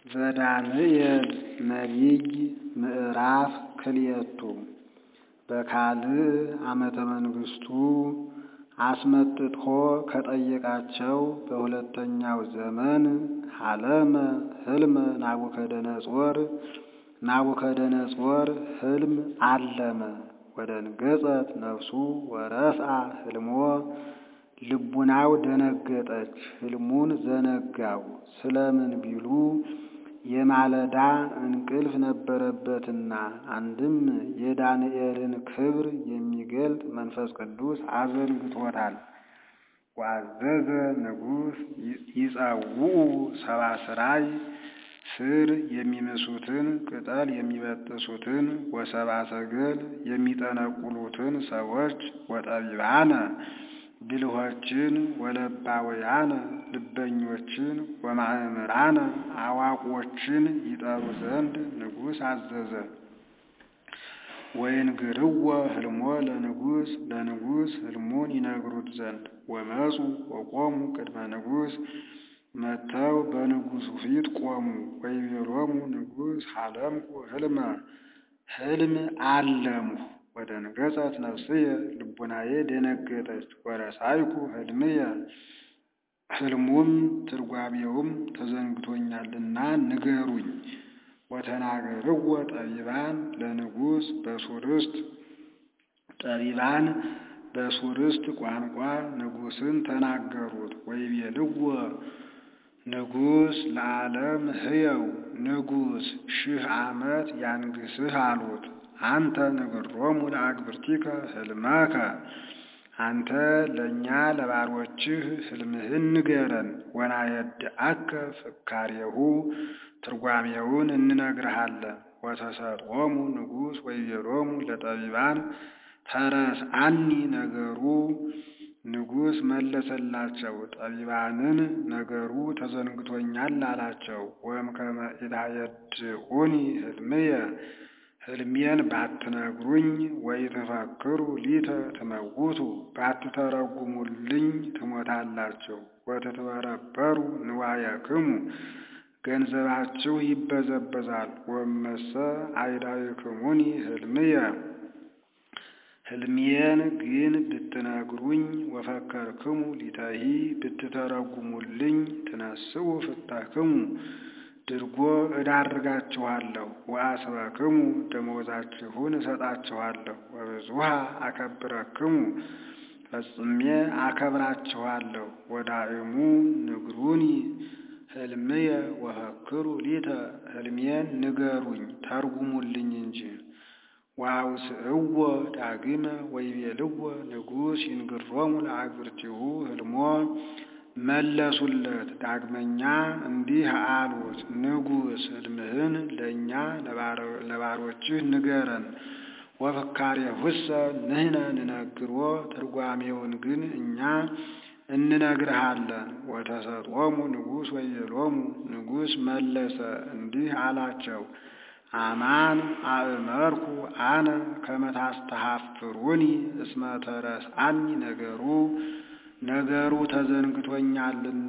ዘዳንኤል ነቢይ ምዕራፍ ክልኤቱ በካልዕ ዓመተ መንግሥቱ አስመጥቶ ከጠየቃቸው በሁለተኛው ዘመን ሀለመ ሕልመ ናቡከደነፆር ናቡከደነፆር ሕልም አለመ ወደንገጸት ነፍሱ ወረስአ ሕልሞ ልቡናው ደነገጠች ሕልሙን ዘነጋው ስለምን ቢሉ የማለዳ እንቅልፍ ነበረበትና አንድም የዳንኤልን ክብር የሚገልጥ መንፈስ ቅዱስ አዘንግቶታል። ወአዘዘ ንጉሥ ይጸውዑ ሰብአ ሥራይ ሥር የሚምሱትን ቅጠል የሚበጥሱትን ወሰብአ ሰገል የሚጠነቁሉትን ሰዎች ወጠቢባነ ብልሆችን ወለባውያነ ልበኞችን ወማእምራነ አዋቆችን ይጠሩ ዘንድ ንጉሥ አዘዘ። ወይንግርዎ ሕልሞ ለንጉሥ ለንጉሥ ሕልሙን ይነግሩት ዘንድ ወመፁ ወቆሙ ቅድመ ንጉሥ መጥተው በንጉሡ ፊት ቆሙ። ወይቤሎሙ ንጉሥ ሀለምኩ ሕልመ ሕልም አለምሁ ወደንገጸት ነፍስየ ልቡናዬ ደነገጠች። ወረሳይኩ ሕልምየ ሕልሙም ትርጓሜውም ተዘንግቶኛልና ንገሩኝ። ወተናገርዎ ጠቢባን ለንጉሥ በሱርስት ጠቢባን በሱርስት ቋንቋ ንጉሥን ተናገሩት። ወይቤልዎ ንጉሥ ለዓለም ሕየው ንጉሥ ሺህ ዓመት ያንግስህ አሉት። አንተ ንግሮሙ ለአግብርቲከ ሕልመከ አንተ ለእኛ ለባሮችህ ሕልምህን ንገረን። ወናየድአከ ፍካሬሁ ትርጓሜውን እንነግርሃለን። ወተሰጦሙ ንጉሥ ወይቤሎሙ ለጠቢባን ተረስአኒ ነገሩ ንጉሥ መለሰላቸው ጠቢባንን ነገሩ ተዘንግቶኛል አላቸው። ወእምከመ ኢታየድዑኒ ሕልምየ ሕልሜን ባትነግሩኝ ወይትፈክሩ ሊተ ትመውቱ ባትተረጉሙልኝ ትሞታላችሁ። ወትትበረበሩ ንዋየክሙ ገንዘባችሁ ይበዘበዛል። ወመሰ አይዳይክሙኒ ሕልምየ ሕልሜን ግን ብትነግሩኝ ወፈከርክሙ ሊተሂ ብትተረጉሙልኝ ትነስኡ ፍታክሙ ድርጎ እዳርጋችኋለሁ። ወአስበክሙ ደመወዛችሁን እሰጣችኋለሁ። ወብዙሃ አከብረክሙ ፈጽሜ አከብራችኋለሁ። ወዳእሙ ንግሩኒ ሕልምየ ወፈክሩ ሊተ ሕልሜን ንገሩኝ ተርጉሙልኝ እንጂ። ወአውስእዎ ዳግመ ወይቤልዎ ንጉሥ ይንግሮሙ ለአግብርቲሁ ሕልሞ መለሱለት ዳግመኛ እንዲህ አሉት፣ ንጉሥ ሕልምህን ለእኛ ለባሮችህ ንገረን። ወፍካሬሁሰ ንሕነ ንነግሮ ትርጓሜውን ግን እኛ እንነግርሃለን። ወተሰጦሙ ንጉሥ ወይቤሎሙ ንጉሥ መለሰ እንዲህ አላቸው፣ አማን አእመርኩ አነ ከመ ታስተሐፍሩኒ እስመ ተረስአኒ ነገሩ ነገሩ ተዘንግቶኛልና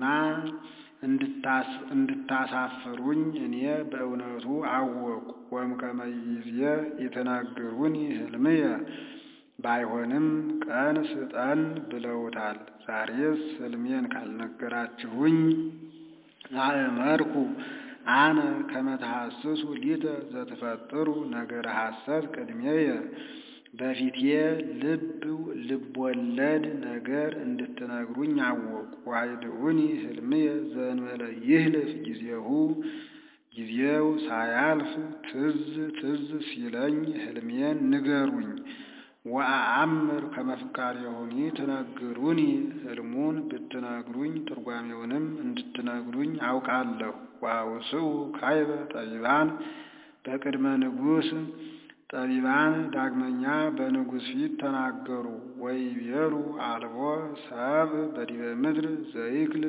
እንድታሳፍሩኝ እኔ በእውነቱ አወቅሁ። ወእምከመ ይእዜ ኢትነግሩኒ ሕልምየ ባይሆንም ቀን ስጠን ብለውታል። ዛሬስ ሕልሜን ካልነገራችሁኝ አእመርኩ አነ ከመ ተሐስሱ ሊተ ዘትፈጥሩ ነገረ ሐሰት ቅድሜየ በፊቴ ልብ ልቦለድ ነገር እንድትነግሩኝ አወቅሁ። ዋይድኡኒ ሕልምየ ዘእንበለ ይህልፍ ጊዜሁ ጊዜው ሳያልፍ ትዝ ትዝ ሲለኝ ሕልሜን ንገሩኝ። ወአአምር ከመ ፍካሬሁኒ ትነግሩኒ ሕልሙን ብትነግሩኝ ትርጓሜውንም እንድትነግሩኝ አውቃለሁ። ወአውስኡ ካይበ ጠቢባን በቅድመ ንጉሥ ጠቢባን ዳግመኛ በንጉሥ ፊት ተናገሩ። ወይቤሉ አልቦ ሰብ በዲበ ምድር ዘይክል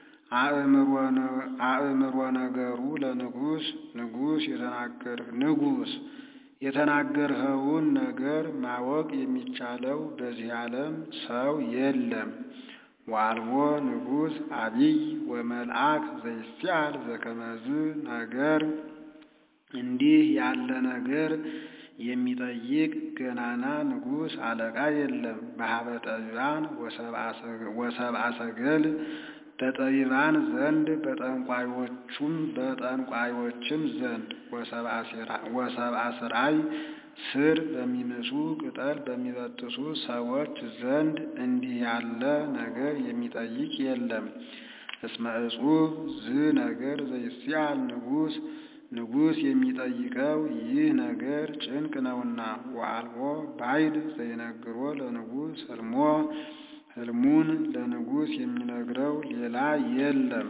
አእምሮ ነገሩ ለንጉሥ ንጉሥ ንጉሥ የተናገርኸውን ነገር ማወቅ የሚቻለው በዚህ ዓለም ሰው የለም። ወአልቦ ንጉሥ አቢይ ወመልአክ ዘይስአል ዘከመዝ ነገር እንዲህ ያለ ነገር የሚጠይቅ ገናና ንጉሥ አለቃ የለም። በሀበ ጠቢባን ወሰብአ ሰገል በጠቢባን ዘንድ በጠንቋዮቹም በጠንቋዮችም ዘንድ ወሰብአ ስራይ ስር በሚምሱ ቅጠል በሚበጥሱ ሰዎች ዘንድ እንዲህ ያለ ነገር የሚጠይቅ የለም። እስመ እጹብ ዝ ነገር ዘይስአል ንጉሥ ንጉሥ የሚጠይቀው ይህ ነገር ጭንቅ ነውና። ወአልቦ ባይድ ዘይነግሮ ለንጉሥ ህልሞ ህልሙን ለንጉሥ የሚነግረው ሌላ የለም።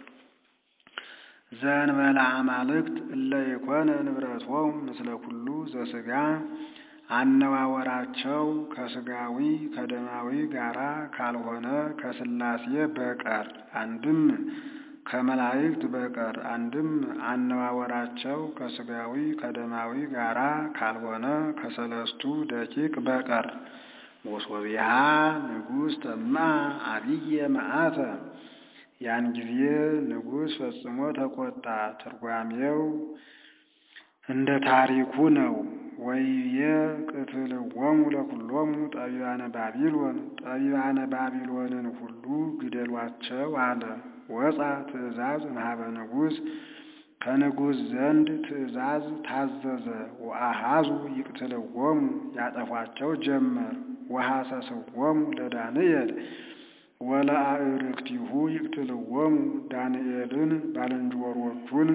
ዘእንበለ አማልክት እለ የኮነ ንብረቶሙ ምስለ ኩሉ ዘሥጋ አነዋወራቸው ከሥጋዊ ከደማዊ ጋራ ካልሆነ ከሥላሴ በቀር አንድም ከመላእክት በቀር አንድም አነዋወራቸው ከሥጋዊ ከደማዊ ጋራ ካልሆነ ከሰለስቱ ደቂቅ በቀር ወሶቢያ ንጉሥ ተማ አብየ መዓተ ያን ጊዜ ንጉሥ ፈጽሞ ተቆጣ። ትርጓሜው እንደ ታሪኩ ነው። ወይቤ ቅትልዎሙ ለኩሎሙ ጠቢባነ ባቢሎን ጠቢባነ ባቢሎንን ሁሉ ግደሏቸው አለ። ወፃ ትእዛዝ እምኀበ ንጉሥ ከንጉሥ ዘንድ ትእዛዝ ታዘዘ። ወአሃዙ ይቅትልዎሙ ያጠፏቸው ጀመር። ወሐሰስዎሙ ለዳንኤል ወለአዕርክቲሁ ይቅትልዎሙ ዳንኤልን ባልንጀሮቹን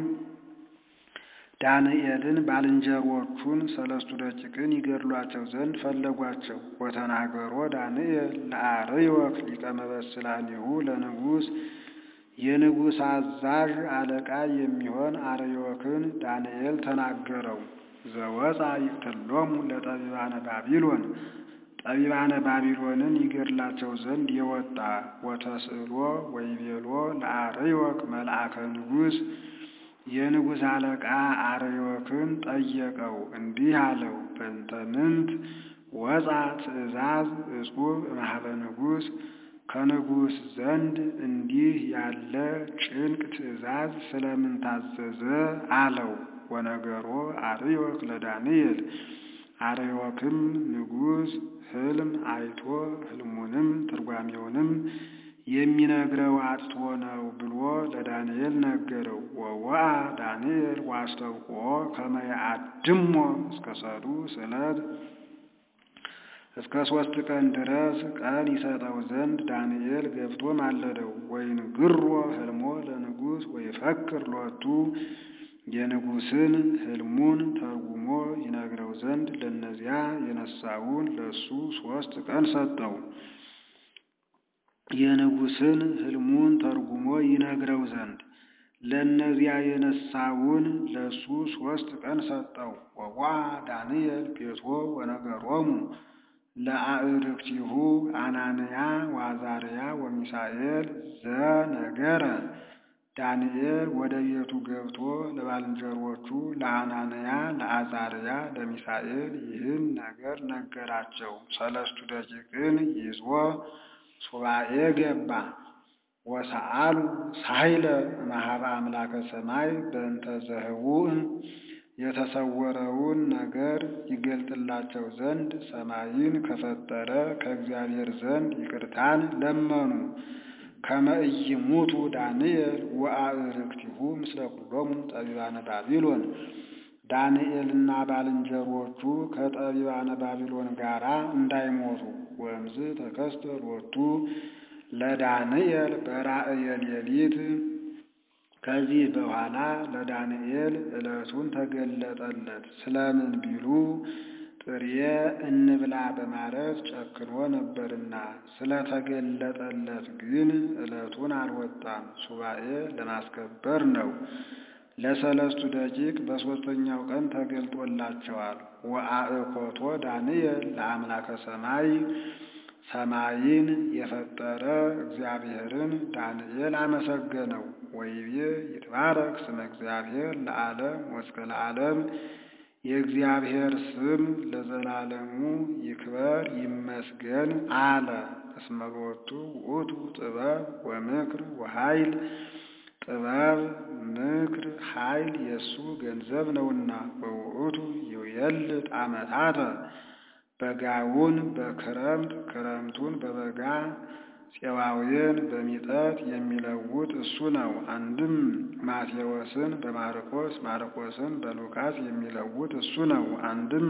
ዳንኤልን ባልንጀሮቹን ሰለስቱ ደቂቅን ይገድሏቸው ዘንድ ፈለጓቸው። ወተናገሮ ዳንኤል ለአርዮክ ሊቀ መበስላኒሁ ለንጉሥ የንጉሥ አዛዥ አለቃ የሚሆን አርዮክን ዳንኤል ተናገረው። ዘወፃ ይቅትሎሙ ለጠቢባነ ባቢሎን ጠቢባነ ባቢሎንን ይገድላቸው ዘንድ የወጣ ወተስእሎ ወይቤሎ ለአርዮክ መልአከ ንጉሥ የንጉሥ አለቃ አርዮክን ጠየቀው፣ እንዲህ አለው። በእንተ ምንት ወፃ ትእዛዝ እጹብ እምኀበ ንጉሥ ከንጉሥ ዘንድ እንዲህ ያለ ጭንቅ ትእዛዝ ስለምን ታዘዘ አለው። ወነገሮ አርዮክ ለዳንኤል አርዮክም ንጉሥ ሕልም አይቶ ሕልሙንም ትርጓሜውንም የሚነግረው አጥቶ ነው ብሎ ለዳንኤል ነገረው። ወወአ ዳንኤል ዋስተውቆ ከመ ያአድሞ እስከ ሰዱስ ዕለት እስከ ሦስት ቀን ድረስ ቀን ይሰጠው ዘንድ ዳንኤል ገብቶ ማለደው። ወይንግሮ ሕልሞ ለንጉሥ ወይፈክር ሎቱ የንጉሥን ሕልሙን ተርጉሞ ይነግረው ዘንድ ለእነዚያ የነሳውን ለሱ ሦስት ቀን ሰጠው። የንጉሥን ሕልሙን ተርጉሞ ይነግረው ዘንድ ለእነዚያ የነሳውን ለሱ ሦስት ቀን ሰጠው። ወዋ ዳንኤል ቤቶ ወነገሮሙ ለአዕርክቲሁ አናንያ ወአዛርያ ወሚሳኤል ዘነገረ ዳንኤል ወደ ቤቱ ገብቶ ለባልንጀሮቹ ለአናንያ፣ ለአዛርያ፣ ለሚሳኤል ይህን ነገር ነገራቸው። ሰለስቱ ደቂቅን ይዞ ሱባኤ ገባ። ወሰአሉ ሳይለ እምኀበ አምላከ ሰማይ በእንተ ዘህቡእ የተሰወረውን ነገር ይገልጥላቸው ዘንድ ሰማይን ከፈጠረ ከእግዚአብሔር ዘንድ ይቅርታን ለመኑ። ከመ ኢይሙቱ ዳንኤል ወአዕርክቲሁ ምስለ ኩሎሙ ጠቢባነ ባቢሎን ዳንኤልና ባልንጀሮቹ ከጠቢባነ ባቢሎን ጋር እንዳይሞቱ። ወእምዝ ተከስተ ሎቱ ለዳንኤል በራእየ ሌሊት ከዚህ በኋላ ለዳንኤል ዕለቱን ተገለጠለት። ስለምን ቢሉ ጥሬ እንብላ በማለት ጨክኖ ነበርና፣ ስለተገለጠለት ግን ዕለቱን አልወጣም። ሱባኤ ለማስከበር ነው። ለሰለስቱ ደቂቅ በሦስተኛው ቀን ተገልጦላቸዋል። ወአእኮቶ ዳንኤል ለአምላከ ሰማይ ሰማይን የፈጠረ እግዚአብሔርን ዳንኤል አመሰገነው። ወይቤ ይትባረክ ስመ እግዚአብሔር ለዓለም ወእስከ ለዓለም የእግዚአብሔር ስም ለዘላለሙ ይክበር ይመስገን አለ። እስመ ሎቱ ውእቱ ጥበብ ወምክር ወኃይል ጥበብ ምክር ኃይል የእሱ ገንዘብ ነውና በውእቱ ይውየልጥ ዓመታተ በጋውን በክረምት ክረምቱን በበጋ ፄዋውያን በሚጠት የሚለውጥ እሱ ነው። አንድም ማቴዎስን በማርቆስ ማርቆስን በሉቃስ የሚለውጥ እሱ ነው። አንድም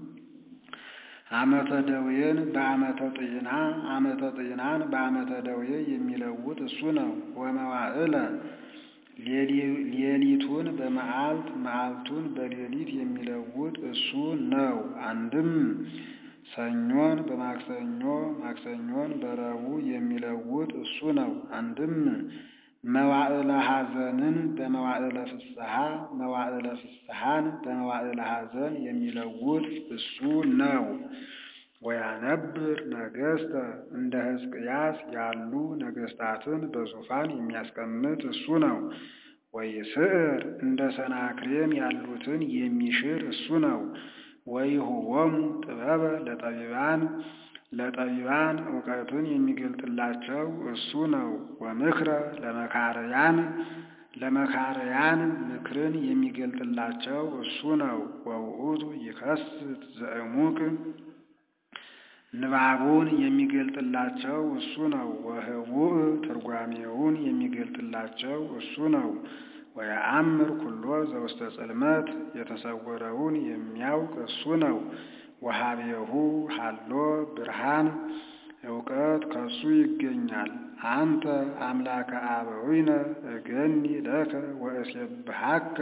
ዓመተ ደዌን በዓመተ ጤና ዓመተ ጤናን በዓመተ ደዌ የሚለውጥ እሱ ነው። ወመዋዕለ ሌሊቱን በመዓልት መዓልቱን በሌሊት የሚለውጥ እሱ ነው። አንድም ሰኞን በማክሰኞ ማክሰኞን በረቡዕ የሚለውጥ እሱ ነው። አንድም መዋዕለ ሐዘንን በመዋዕለ ፍስሐ መዋዕለ ፍስሐን በመዋዕለ ሐዘን የሚለውጥ እሱ ነው። ወያነብር ነገሥተ እንደ ሕዝቅያስ ያሉ ነገሥታትን በዙፋን የሚያስቀምጥ እሱ ነው። ወይስዕር እንደ ሰናክሬም ያሉትን የሚሽር እሱ ነው። ወይሁቦሙ ጥበበ ለጠቢባን ለጠቢባን እውቀትን የሚገልጥላቸው እሱ ነው። ወምክረ ለመካርያን ለመካርያን ምክርን የሚገልጥላቸው እሱ ነው። ወውእቱ ይከስት ዘእሙቅ ንባቡን የሚገልጥላቸው እሱ ነው። ወህቡእ ትርጓሜውን የሚገልጥላቸው እሱ ነው። ወየአምር ኩሎ ዘውስተ ጽልመት የተሰወረውን የሚያውቅ እሱ ነው። ወሀቤሁ ሀሎ ብርሃን እውቀት ከሱ ይገኛል። አንተ አምላከ አበዊነ እገኒ ለከ ወእሴብሐከ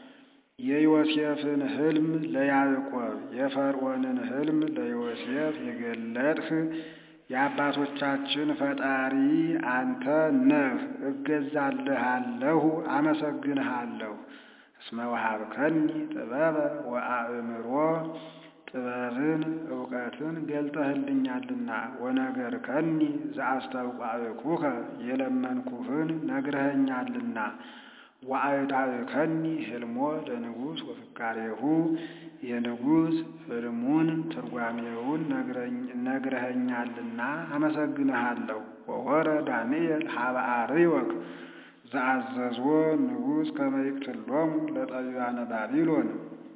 የዮሴፍን ሕልም ለያዕቆብ የፈርዖንን ሕልም ለዮሴፍ የገለጥህ የአባቶቻችን ፈጣሪ አንተ ነህ። እገዛልሃለሁ፣ አመሰግንሃለሁ። እስመ ወሀብከኒ ጥበበ ወአእምሮ ጥበብን እውቀትን ገልጠህልኛልና። ወነገርከኒ ዘአስተውቋእኩከ የለመንኩህን ነግረኸኛልና። ወአእዳእከኒ ሕልሞ ለንጉሥ ወፍካሬሁ የንጉሥ ሕልሙን ትርጓሜውን ነግረኸኛልና አመሰግንሃለሁ። ወሆረ ዳንኤል ሀበ አርዮክ ዘአዘዞ ንጉሥ ከመ ይቅትሎሙ ለጠቢባነ ባቢሎን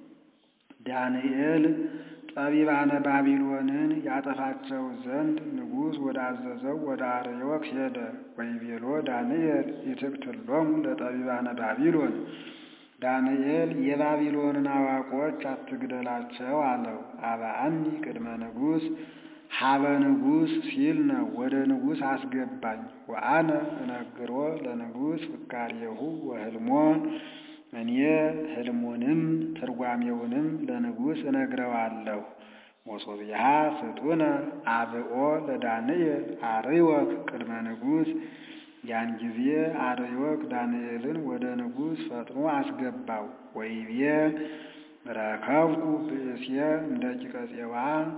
ዳንኤል ጠቢባነ ባቢሎንን ያጠፋቸው ዘንድ ንጉሥ ወዳዘዘው ወደ አርዮክ ሄደ። ወይቤሎ ዳንኤል ይትቅትሎሙ ለጠቢባነ ባቢሎን ዳንኤል የባቢሎንን አዋቆች አትግደላቸው አለው። አብአኒ ቅድመ ንጉሥ ሀበ ንጉሥ ሲል ነው። ወደ ንጉሥ አስገባኝ። ወአነ እነግሮ ለንጉሥ ፍካሬሁ ወሕልሞ እኔ ሕልሙንም ትርጓሜውንም ለንጉሥ እነግረዋለሁ። ወሶብያ ፍጡነ አብኦ ለዳንኤል አርዮክ ቅድመ ንጉሥ ያን ጊዜ አርዮክ ዳንኤልን ወደ ንጉሥ ፈጥኖ አስገባው። ወይቤ ረከብኩ ብእስየ እምደቂቀ ፄዋ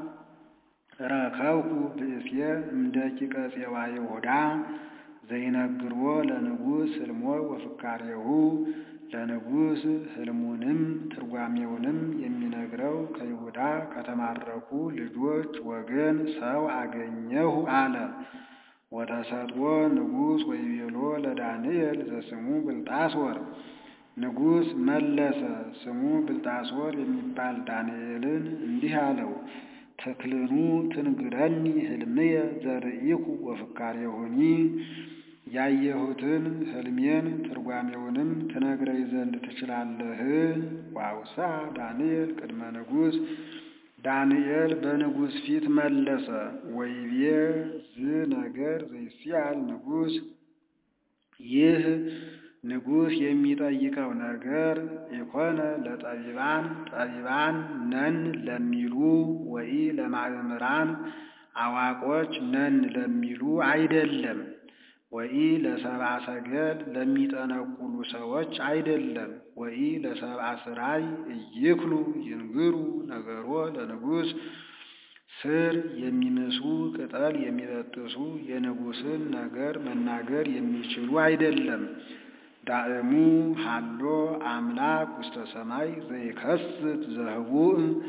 ረከብኩ ብእስየ እምደቂቀ ፄዋ ይሁዳ ዘይነግሮ ለንጉሥ ሕልሞ ወፍካሬሁ ለንጉሥ ሕልሙንም ትርጓሜውንም የሚነግረው ከይሁዳ ከተማረኩ ልጆች ወገን ሰው አገኘሁ አለ። ወተሰጥዎ ንጉሥ ወይቤሎ ለዳንኤል ዘስሙ ብልጣሶር ንጉሥ መለሰ ስሙ ብልጣሶር የሚባል ዳንኤልን እንዲህ አለው። ተክልኑ ትንግረኒ ሕልምየ ዘርኢኩ ወፍካሬሁኒ ያየሁትን ሕልሜን ትርጓሜውንም ትነግረኝ ዘንድ ትችላለህ? ዋውሳ ዳንኤል ቅድመ ንጉሥ ዳንኤል በንጉሥ ፊት መለሰ። ወይቤ ዝ ነገር ዘይስአል ንጉሥ ይህ ንጉሥ የሚጠይቀው ነገር የኮነ ለጠቢባን ጠቢባን ነን ለሚሉ ወይ ለማእምራን አዋቆች ነን ለሚሉ አይደለም። ወይ ለሰብአ ሰገል ለሚጠነቁሉ ሰዎች አይደለም። ወይ ለሰብአ ስራይ እይክሉ ይንግሩ ነገሮ ለንጉሥ ስር የሚምሱ ቅጠል የሚበጥሱ የንጉሥን ነገር መናገር የሚችሉ አይደለም። ዳእሙ ሀሎ አምላክ ውስተ ሰማይ ዘይከስት ዘህቡእ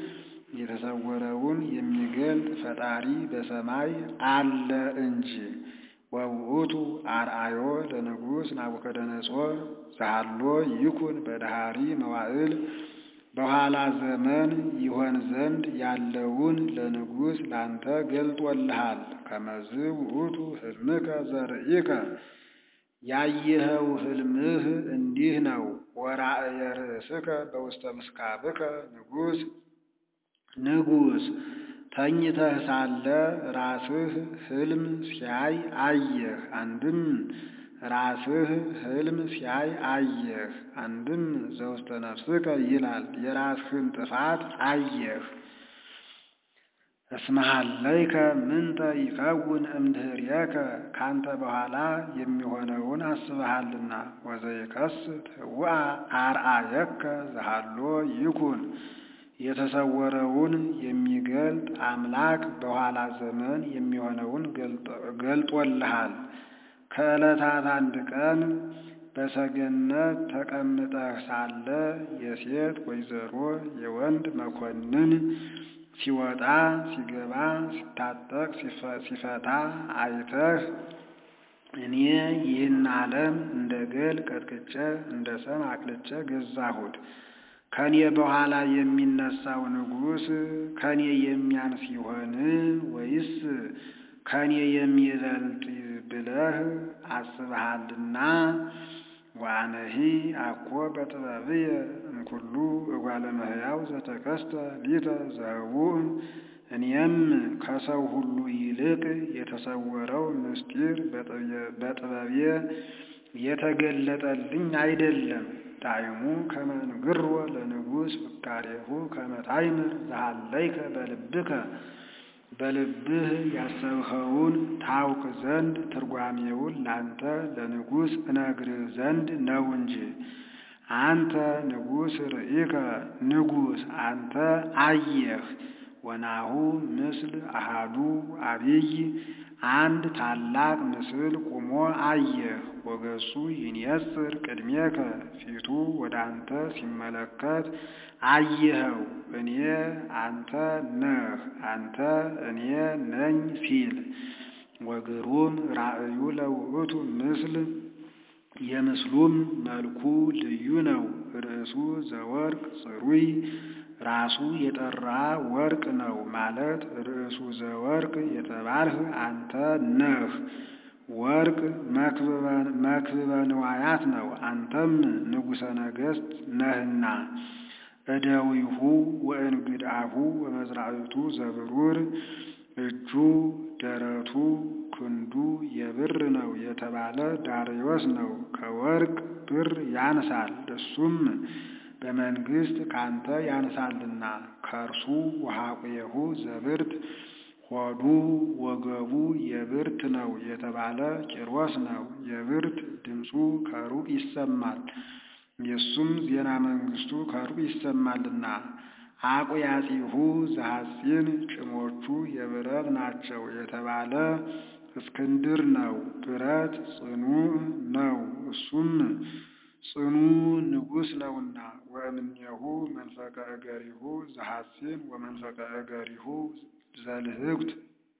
የተሰወረውን የሚገልጥ ፈጣሪ በሰማይ አለ እንጂ። ወውእቱ አርአዮ ለንጉሥ ናቡከደነጾር ዘሃሎ ይኩን በዳሃሪ መዋዕል በኋላ ዘመን ይሆን ዘንድ ያለውን ለንጉሥ ላንተ ገልጦልሃል። ከመዝ ውእቱ ሕልምከ ዘርኢከ ያየኸው ሕልምህ እንዲህ ነው። ወራእየ ርእስከ በውስተ ምስካብከ ንጉሥ ንጉሥ ተኝተህ ሳለ ራስህ ሕልም ሲያይ አየህ። አንድም ራስህ ሕልም ሲያይ አየህ። አንድም ዘውስተ ነፍስከ ይላል የራስህን ጥፋት አየህ። እስመሃለይከ ምንተ ይከውን እምድኅሬከ ካንተ በኋላ የሚሆነውን አስበሃልና። ወዘይከስት ህውአ አርአየከ ዘሃሎ ይኩን የተሰወረውን የሚገልጥ አምላክ በኋላ ዘመን የሚሆነውን ገልጦልሃል። ከዕለታት አንድ ቀን በሰገነት ተቀምጠህ ሳለ የሴት ወይዘሮ የወንድ መኮንን ሲወጣ ሲገባ ሲታጠቅ ሲፈታ አይተህ እኔ ይህን ዓለም እንደ ገል ቀጥቅጬ እንደ ሰም አቅልጬ ገዛሁት ከኔ በኋላ የሚነሳው ንጉሥ ከኔ የሚያንስ ይሆን ወይስ ከኔ የሚበልጥ ብለህ አስበሃልና። ዋነሂ አኮ በጥበብየ እምኩሉ እጓለ እመሕያው ዘተከስተ ሊተ ዘህቡእ እኔም ከሰው ሁሉ ይልቅ የተሰወረው ምስጢር በጥበቤ የተገለጠልኝ አይደለም። ዳይሙ ከመ ንግሮ ለንጉሥ ፍካሬሁ ከመ ታይምር ዘሃለይከ በልብከ በልብህ ያሰብኸውን ታውቅ ዘንድ ትርጓሜውን ላንተ ለንጉሥ እነግርህ ዘንድ ነው እንጂ። አንተ ንጉሥ ርኢከ ንጉሥ አንተ አየህ። ወናሁ ምስል አሃዱ አቢይ አንድ ታላቅ ምስል ቁሞ አየህ። ወገጹ ይንየጽር ቅድሜከ ፊቱ ወደ አንተ ሲመለከት አየኸው። እኔ አንተ ነህ አንተ እኔ ነኝ ሲል ወግሩም ራእዩ ለውእቱ ምስል የምስሉም መልኩ ልዩ ነው። ርእሱ ዘወርቅ ጽሩይ ራሱ የጠራ ወርቅ ነው ማለት ርእሱ ዘወርቅ የተባልህ አንተ ነህ። ወርቅ መክብበ ንዋያት ነው፣ አንተም ንጉሠ ነገሥት ነህና። እደዊሁ ወእንግድአሁ ወመዝራዕቱ ዘብሩር እጁ ደረቱ ክንዱ የብር ነው የተባለ ዳርዮስ ነው። ከወርቅ ብር ያንሳል፣ እሱም በመንግሥት ካንተ ያንሳልና። ከእርሱ ወሐቁየሁ ዘብርት ሆዱ ወገቡ የብርት ነው የተባለ ቂሮስ ነው። የብርት ድምፁ ከሩቅ ይሰማል፣ የእሱም ዜና መንግሥቱ ከሩቅ ይሰማልና። አቁያጺሁ ዘሐጺን ጭሞቹ የብረት ናቸው የተባለ እስክንድር ነው። ብረት ጽኑዕ ነው፣ እሱም ጽኑ ንጉሥ ነውና። ወእምኔሁ መንፈቀ እገሪሁ ዘሐጺን ወመንፈቀ እገሪሁ ዘልህብት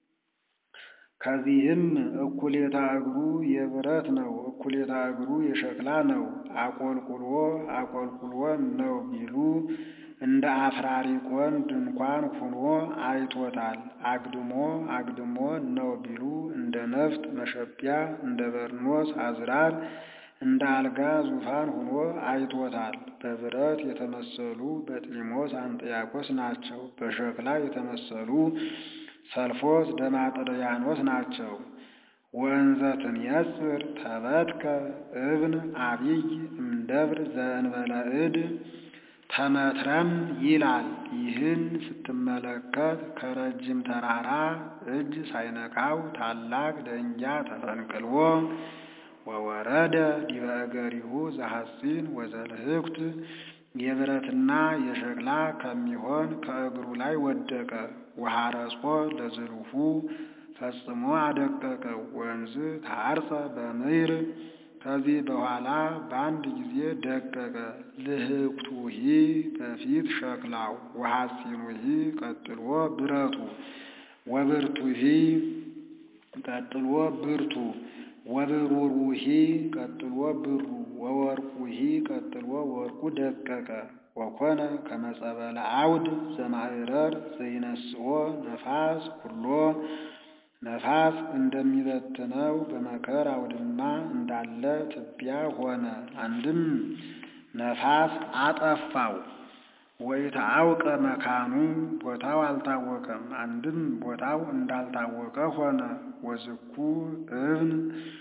ከዚህም እኩሌታ እግሩ የብረት ነው፣ እኩሌታ እግሩ የሸክላ ነው። አቆልቁሎ አቆልቁሎ ነው ቢሉ እንደ አፍራሪቆን ድንኳን ሁኖ አይቶታል። አግድሞ አግድሞ ነው ቢሉ እንደ ነፍጥ መሸቢያ እንደ በርኖስ አዝራር እንደ አልጋ ዙፋን ሁኖ አይቶታል። በብረት የተመሰሉ በጢሞስ አንጥያቆስ ናቸው። በሸክላ የተመሰሉ ሰልፎስ ደማጥርያኖስ ናቸው። ወንዘ ትንየጽር ተበትከ እብን አቢይ እምደብር ዘእንበለ እድ ተመትረም ይላል። ይህን ስትመለከት ከረጅም ተራራ እጅ ሳይነካው ታላቅ ደንጊያ ተፈንቅልዎ ወወረደ ዲበ እገሪሁ ዘሐጺን ወዘልህኩት የብረትና የሸክላ ከሚሆን ከእግሩ ላይ ወደቀ። ወሐረጾ ለዝልሁ ፈጽሞ አደቀቀው። ወንዝ ታርጸ በምይር ከዚህ በኋላ በአንድ ጊዜ ደቀቀ። ልህቅቱሂ በፊት ሸክላው ወሐፂኑሂ ቀጥሎ ብረቱ ወብርቱሂ ቀጥሎ ብርቱ ወብሩሩሂ ቀጥሎ ብሩ ወወርቁሂ ቀጥሎ ወርቁ ደቀቀ። ወኮነ ከመጸበለ አውድ ዘማዕረር ዘይነስኦ ነፋስ ኩሎ ነፋስ እንደሚበትነው በመከር አውድማ እንዳለ ትቢያ ሆነ። አንድም ነፋስ አጠፋው። ወኢተአውቀ መካኑ ቦታው አልታወቀም። አንድም ቦታው እንዳልታወቀ ሆነ። ወዝኩ እብን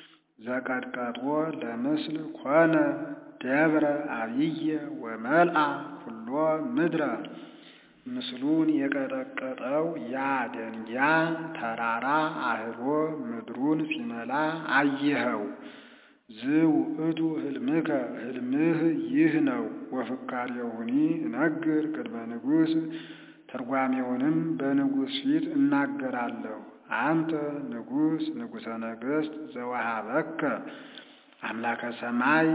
ዘቀጥቀጦ ለምስል ኮነ ደብረ አብየ ወመልአ ኩሎ ምድረ ምስሉን የቀጠቀጠው ያ ደንጊያ ተራራ አህሎ ምድሩን ሲመላ አየኸው። ዝውእቱ ህልምከ ህልምህ ይህ ነው። ወፍካሬውኒ እነግር ቅድመ ንጉሥ ትርጓሜውንም በንጉሥ ፊት እናገራለሁ። አንተ ንጉሥ ንጉሠ ነገሥት ዘወሃበከ አምላከ ሰማይ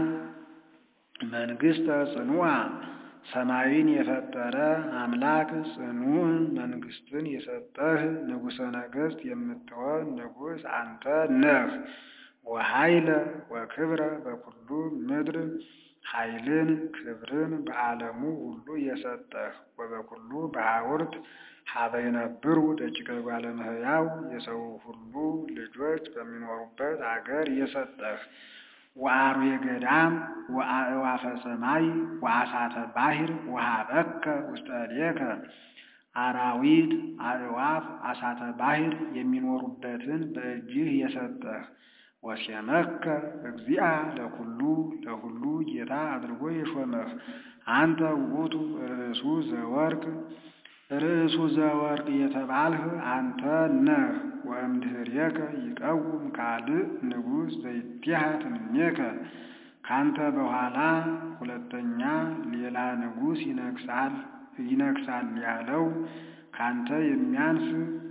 መንግሥተ ጽኑዓ ሰማይን የፈጠረ አምላክ ጽኑዕ መንግሥትን የሰጠህ ንጉሠ ነገሥት የምትሆን ንጉሥ አንተ ነህ። ወኃይለ ወክብረ በኩሉ ምድር ኃይልን ክብርን በዓለሙ ሁሉ የሰጠህ ወበኩሉ በሐውርት ሀበ የነብሩ ደቂቀ እጓለ እመሕያው የሰው ሁሉ ልጆች በሚኖሩበት አገር የሰጠህ ወአርዌ ገዳም ወአእዋፈ ሰማይ ወአሳተ ባሕር ወሀበከ ውስተ እዴከ አራዊት አእዋፍ አሳተ ባሕር የሚኖሩበትን በእጅህ የሰጠህ ወሴመከ እግዚአ ለኩሉ ለሁሉ ጌታ አድርጎ የሾመህ አንተ ውእቱ ርእሱ ዘወርቅ ርእሱ ዘወርቅ የተባልህ አንተ ነህ። ወእምድኅሬከ ይቀውም ካልእ ንጉሥ ዘይትሐት እምኔከ ካንተ በኋላ ሁለተኛ ሌላ ንጉሥ ይነግሣል ይነግሣል ያለው ካንተ የሚያንስ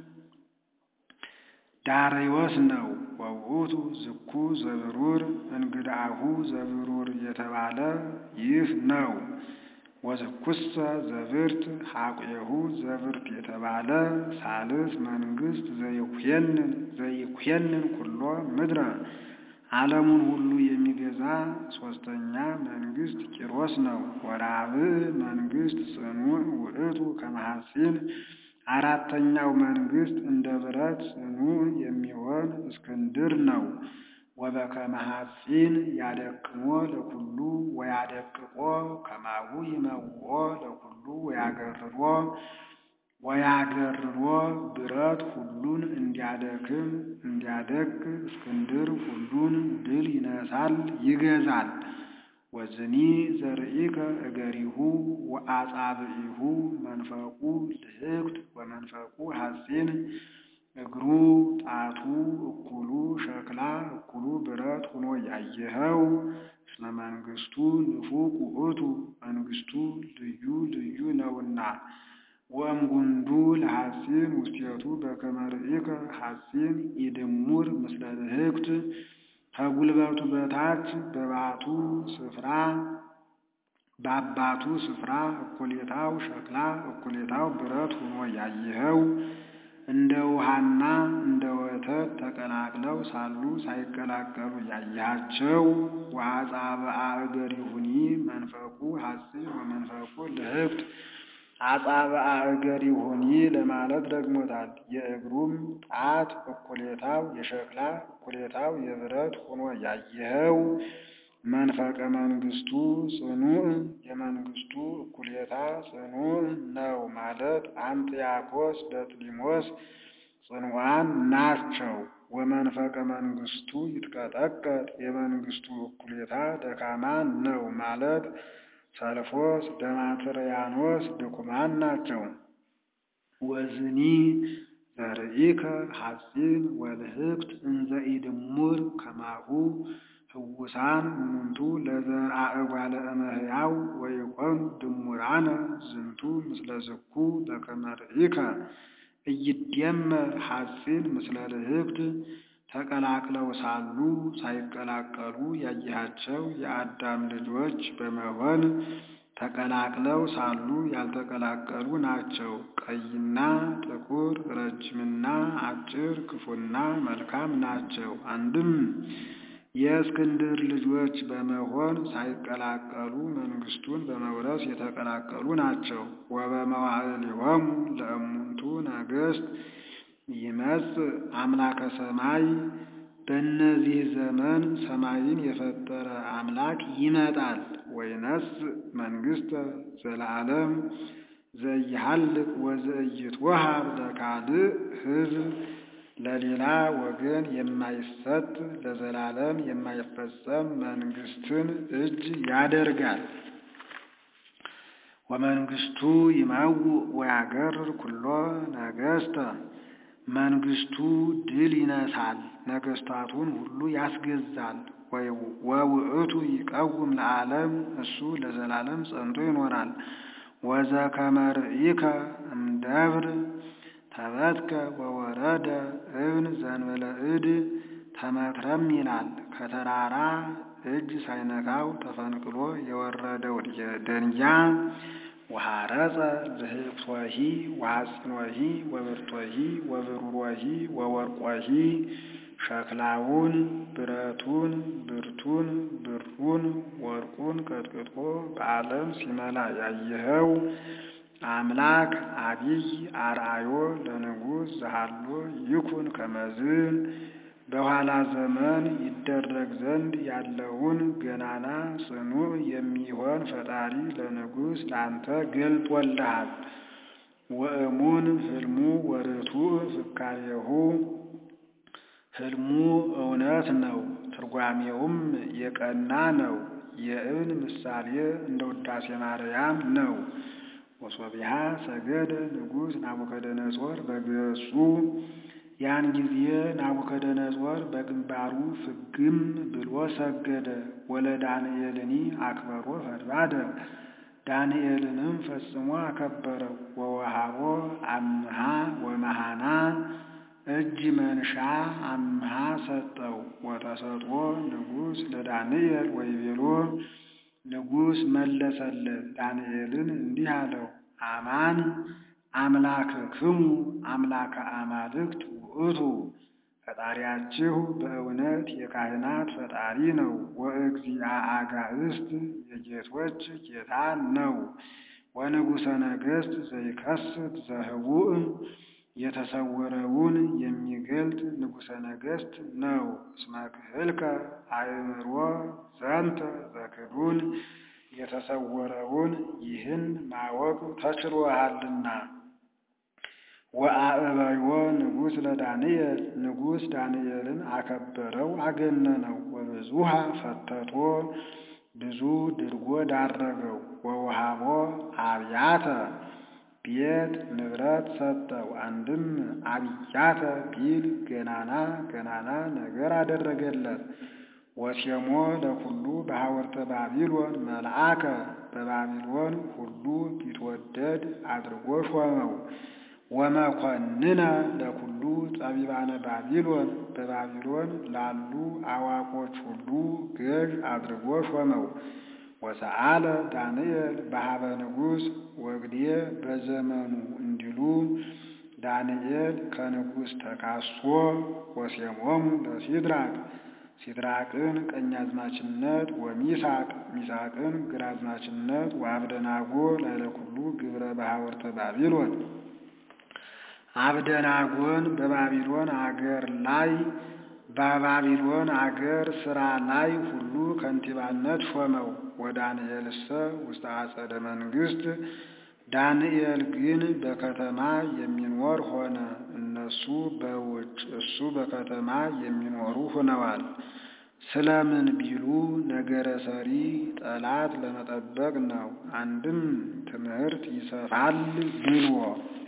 ዳርዮስ ነው። ወውእቱ ዝኩ ዘብሩር እንግዳሁ ዘብሩር የተባለ ይህ ነው። ወዝኩሰ ዘብርት ሐቁሁ ዘብርት የተባለ ሳልስ መንግሥት ዘይኩየንን ዘይኩየንን ኩሎ ምድረ ዓለሙን ሁሉ የሚገዛ ሦስተኛ መንግሥት ቂሮስ ነው። ወራብዕ መንግሥት ጽኑዕ ውእቱ ከመሐፂን አራተኛው መንግሥት እንደ ብረት ጽኑዕ የሚሆን እስክንድር ነው። ወበከመ ሐፂን ያደክሞ ለኩሉ ወያደቅቆ ከማሁ ይመውኦ ለኩሉ ወያገርሮ ወያገርሮ ብረት ሁሉን እንዲያደክም እንዲያደቅ እስክንድር ሁሉን ድል ይነሳል ይገዛል። ወዝኒ ዘርኢከ እገሪሁ ወአጻብዒሁ መንፈቁ ልህቅት ወመንፈቁ ሐፂን እግሩ ጣቱ እኩሉ ሸክላ እኩሉ ብረት ሆኖ ያየኸው እስመ መንግሥቱ ንፉቅ ውእቱ መንግሥቱ ልዩ ልዩ ነውና። ወእምጉንዱ ለሐፂን ውስቴቱ በከመ ርኢከ ሐፂን ኢድሙር ምስለ ልህቅት ከጉልበቱ በታች በባቱ ስፍራ በአባቱ ስፍራ እኩሌታው ሸክላ እኩሌታው ብረት ሆኖ ያየኸው እንደ ውሃና እንደ ወተት ተቀላቅለው ሳሉ ሳይቀላቀሉ ያያቸው ወአጻብዓ እገሪሁኒ መንፈቁ ሐፂን ወመንፈቁ ልህቅት አጻብዓ እገሪሁኒ ለማለት ደግሞታል። የእግሩም ጣት እኩሌታው የሸክላ እኩሌታው የብረት ሆኖ ያየኸው መንፈቀ መንግሥቱ ጽኑዕ የመንግሥቱ እኩሌታ ጽኑዕ ነው ማለት አንጥያኮስ በጥሊሞስ ጽኑዓን ናቸው። ወመንፈቀ መንግሥቱ ይትቀጠቀጥ የመንግሥቱ እኩሌታ ደካማ ነው ማለት ሰልፎስ ደማትርያኖስ ድኩማን ናቸው። ወዝኒ ዘርኢከ ሐፂን ወልህቅት እንዘ ኢድሙር ከማሁ ህውሳን እሙንቱ ለዘርአ እጓለ እመሕያው ወይኮኑ ድሙራነ ዝንቱ ምስለ ዝኩ በከመ ርኢከ ኢይደመር ሐፂን ምስለ ልህቅት ተቀላቅለው ሳሉ ሳይቀላቀሉ ያየሃቸው የአዳም ልጆች በመሆን ተቀላቅለው ሳሉ ያልተቀላቀሉ ናቸው። ቀይና ጥቁር፣ ረጅምና አጭር፣ ክፉና መልካም ናቸው። አንድም የእስክንድር ልጆች በመሆን ሳይቀላቀሉ መንግስቱን በመውረስ የተቀላቀሉ ናቸው። ወበመዋዕሊሆሙ ለእሙንቱ ነገሥት ይመጽእ አምላከ ሰማይ በእነዚህ ዘመን ሰማይን የፈጠረ አምላክ ይመጣል። ወይነስእ መንግሥተ ዘለዓለም ዘኢሃልቅ ወዘኢይትወሃብ ለካልእ ሕዝብ ለሌላ ወገን የማይሰጥ ለዘላለም የማይፈጸም መንግስትን እጅ ያደርጋል። ወመንግስቱ ይመውእ ወያገርር ኩሎ ነገሥተ መንግስቱ ድል ይነሳል፣ ነገስታቱን ሁሉ ያስገዛል። ወውእቱ ይቀውም ለዓለም እሱ ለዘላለም ጸንቶ ይኖራል። ወዘከመ ርኢከ እምደብር ተበትከ ወወረደ እብን ዘንበለ እድ ተመትረም ይላል። ከተራራ እጅ ሳይነካው ተፈንቅሎ የወረደው ደንጊያ ወሐረፀ ልህብቶሂ ወሐፂኖሂ ወብርቶሂ ወብሩሮሂ ወወርቆሂ ሸክላውን፣ ብረቱን፣ ብርቱን፣ ብሩን፣ ወርቁን ቀጥቅጦ በዓለም ሲመላ ያየኸው አምላክ አቢይ አርአዮ ለንጉሥ ዘሃሎ ይኩን ከመዝ በኋላ ዘመን ይደረግ ዘንድ ያለውን ገናና ጽኑዕ የሚሆን ፈጣሪ ለንጉሥ ላንተ ገልጦልሃል። ወእሙን ህልሙ ወርቱዕ ፍካሬሁ ህልሙ እውነት ነው፣ ትርጓሜውም የቀና ነው። የእብን ምሳሌ እንደ ውዳሴ ማርያም ነው። ወሶቢሃ ሰገደ ንጉሥ ናቡከደነጾር በገጹ ያን ጊዜ ናቡከደነጾር በግንባሩ ፍግም ብሎ ሰገደ። ወለ ዳንኤልኒ አክበሮ ፈድባደ ዳንኤልንም ፈጽሞ አከበረው። ወወሃቦ አምሃ ወመሃና እጅ መንሻ አምሃ ሰጠው። ወተሰጦ ንጉሥ ለዳንኤል ወይቤሎ ንጉሥ መለሰለት ዳንኤልን እንዲህ አለው፣ አማን አምላክክሙ አምላከ አማልክት ውእቱ ፈጣሪያችሁ በእውነት የካህናት ፈጣሪ ነው። ወእግዚአ አጋእስት የጌቶች ጌታ ነው። ወንጉሠ ነገሥት ዘይከስት ዘህቡእ የተሰወረውን የሚገልጥ ንጉሠ ነገሥት ነው። እስመ ክህልከ አእምሮ ዘንተ ዘክዱን የተሰወረውን ይህን ማወቅ ተችሎሃልና። ወአእበዮ ንጉሥ ለዳንኤል ንጉሥ ዳንኤልን አከበረው አገነነው። ወብዙሃ ፈተቶ ብዙ ድርጎ ዳረገው። ወውሃቦ አብያተ ቤት ንብረት ሰጠው። አንድም አብያተ ቢል ገናና ገናና ነገር አደረገለት። ወሴሞ ለኩሉ በሐወርተ ባቢሎን መልአከ በባቢሎን ሁሉ ቢትወደድ አድርጎ ሾመው። ወመኮንነ ለኩሉ ጠቢባነ ባቢሎን በባቢሎን ላሉ አዋቆች ሁሉ ገዥ አድርጎ ሾመው። ወሰአለ ዳንኤል በሀበ ንጉሥ ወግዴ በዘመኑ እንዲሉ ዳንኤል ከንጉሥ ተካሶ ወሴሞሙ ለሲድራቅ ሲድራቅን ቀኛዝማችነት ወሚሳቅ ሚሳቅን ግራዝማችነት ወአብደናጎ ላይለኩሉ ግብረ በሐወርተ ባቢሎን አብደናጎን በባቢሎን አገር ላይ በባቢሎን አገር ሥራ ላይ ሁሉ ከንቲባነት ሾመው። ወዳንኤልሰ ውስተ አጸደ መንግሥት ዳንኤል ግን በከተማ የሚኖር ሆነ። እነሱ በውጭ እሱ በከተማ የሚኖሩ ሆነዋል። ስለምን ቢሉ ነገረ ሰሪ ጠላት ለመጠበቅ ነው። አንድም ትምህርት ይሰፋል ብሎ